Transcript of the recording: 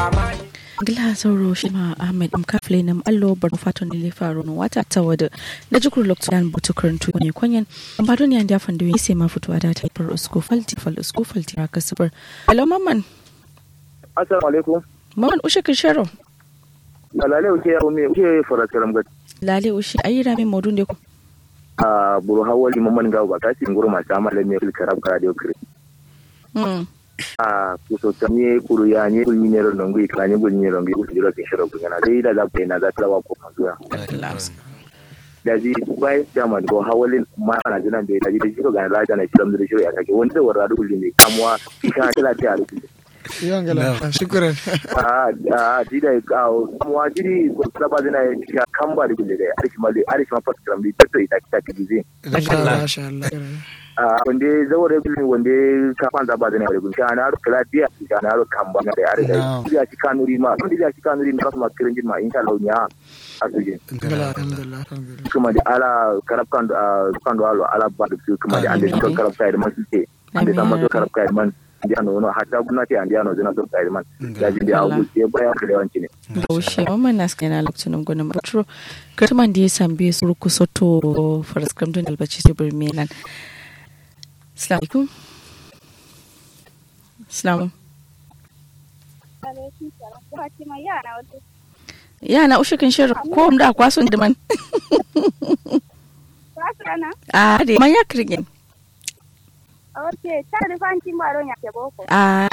gila sauro shi ma ahmed m kafle nam allo bar faton ne faro no wata ta wada da jikur lokto yan butu karantu ne kwanyen amma don yan dafan da sai ma fitowa da ta far usko falti fal usko falti ka kasbar hello mamman assalamu alaikum mamman ushe kin sharo lale uke ya umi uke farakaram gat lale ushe ayi rami modun de ko a buru hawali mamman gawo ba kasi nguru ma sama le me karab kara de kire mm a kuso tamye kuru ya nye kuru nye ro nongu ikanye kuru nye rongi usi jiro kishiro kunyana dai da za ku na za ta wa ko mazuya da ji bai jama go hawalin ma na jina da da ji jiro ga la jana shiram da shiro ya kake wanda da warra dukuli ne kamwa kika ta ta alu yangala shukran a a ji da ka kamwa jiri ko saba dina ya kamba da kulle da arshi ma da arshi ma fatkram da ta ita ta ta ji masha Allah wanda zaure bilin wanda ka fan zaba da ne gun ka na kala dia ka na ro kamba na da are da ya ci kanuri ma wanda ya ci kanuri ma kuma kirin jin ma insha Allah nya asuje alhamdulillah alhamdulillah kuma da ala karab kan kan do alo ala ba da su kuma da ande to karab kai man su ce ande sama to karab kai man ndi ano no hatta gwamnati ande ano zina to kai man da ji da abu ce baya da yawanci ne baushe mamman na skana lokacin gwanin batro katman da ya sambe su rukusoto faraskam don albaci sai birmelan Assalamu alaikum. Assalamu. Yana ushe kan shirin ko da kwason da man. Ah, de man ya kirgin. Okay, ta da fanci maro ya ke boko. Ah,